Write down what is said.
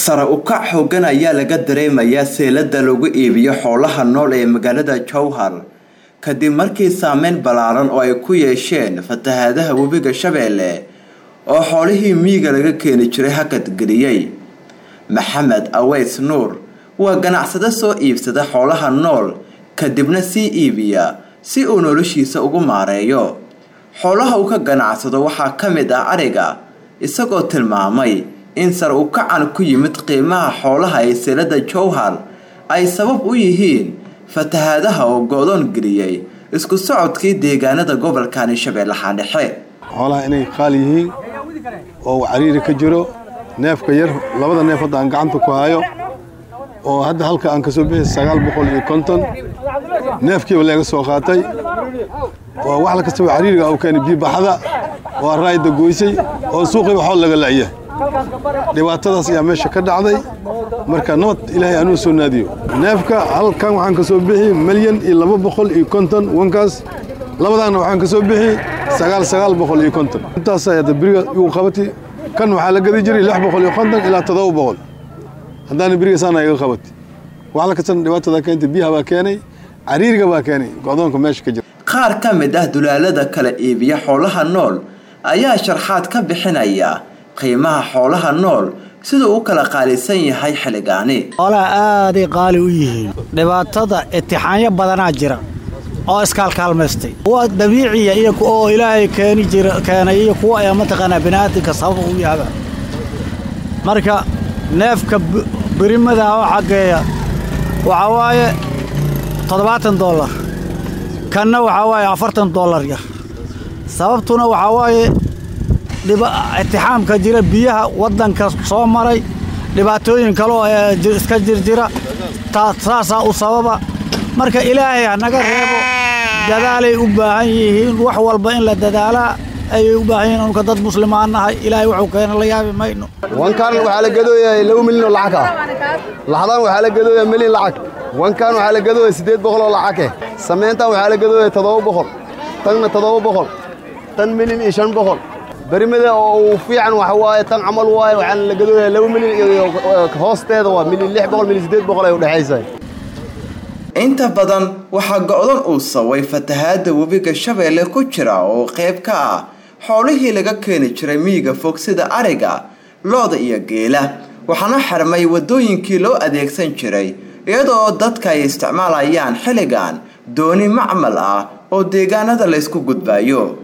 sare u kac xoogan ayaa laga dareemayaa seelada lagu iibiyo xoolaha nool ee magaalada jowhar kadib markii saameyn ballaaran oo ay ku yeesheen fatahaadaha webiga shabeelle oo xoolihii miyiga laga keeni jiray hakadgeliyey maxamed aweys nuur waa ganacsade soo iibsada xoolaha nool kadibna sii iibiya si uu noloshiisa ugu maareeyo xoolaha uu ka ganacsado waxaa ka mid ah ariga isagoo tilmaamay in sar u kacan ku yimid qiimaha xoolaha ee seelada jowhar ay sabab u yihiin fatahaadaha oo go-doon geliyey isku socodkii deegaanada gobolkani shabeellaha dhexe xoolaha inay qaali yihiin oo cariiri ka jiro neefka yar labada neef hadda aan gacanta ku hayo oo hadda halka aan ka soo bixi sagaal boqol iyo konton neefkiiba laga soo qaatay oo wax la kastaba cariiriga u keenay biibaxada oo araayda goysay oo suuqiiba xool laga la'ya dhibaatadaas ayaa meesha ka dhacday marka nabad ilaahay anuu soo naadiyo neefka halkan waxaan ka soo bixi milyan iyo laba boqol iyo konton wankaas labadaanna waxaan ka soo bixi sagaal sagaal boqol iyo konton intaas ayada beriga igu qabati kan waxaa la gadi jiray lix boqol iyo konton ilaa toddoba boqol haddaana beriga saana iga qabati wax la kastana dhibaatada keentay biyaha baa keenay cariiriga baa keenay go'doonka meesha ka jira qaar ka mid ah dulaalada kala iibiya xoolaha nool ayaa sharxaad ka bixinaya qiimaha xoolaha nool siduu u kala qaalisan yahay xilligaani xoolaha aaday qaali u yihiin dhibaatada itixaanyo badanaa jira oo iskaalkaalmaystay kuwa dabiiciya iyo oo ilaahay keeni jira keenay iyo kuwa ee mataqaanaa bini'aadinka sabab u yahaba marka neefka birimada oo xaggeeya waxaa waaye toddobaatan dollar kanna waxaa waaye afartan dollar yar sababtuna waxaa waaye itixaamka jira biyaha waddanka soo maray dhibaatooyin kaleo iska jirjira saasaa u sababa marka ilaahay hanaga reebo dadaalay u baahan yihiin wax walba in la dadaalaa ayay u baahan yihiin anka dad muslimaan nahay ilaahay wuxuu keena la yaabi mayno wankan waxaa la gadooyaa laba milyan oo lacag ah laxdan waxaa la gadooyaa milyan lacag wankan waxaa la gadooyaa siddeed boqol oo lacage samayntan waxaa la gadooyaa toddoba boqol tanna toddoba boqol tan milyan iyo shan boqol berimada oo uu fiican waxa waaye tan camal waaye waxaana la gadooyaa laba milyan iyo hoosteeda waa milyan lix boqol milyan siddeed boqol ay u dhexaysaa inta badan waxaa go-dan uu saway fatahaada webiga shabeelle ku jira oo qayb ka ah xoolihii laga keeni jiray miyiga fog sida ariga looda iyo geela waxaana xirmay waddooyinkii loo adeegsan jiray iyadoo dadka ay isticmaalayaan xilligan dooni macmal ah oo deegaanada laysku gudbaayo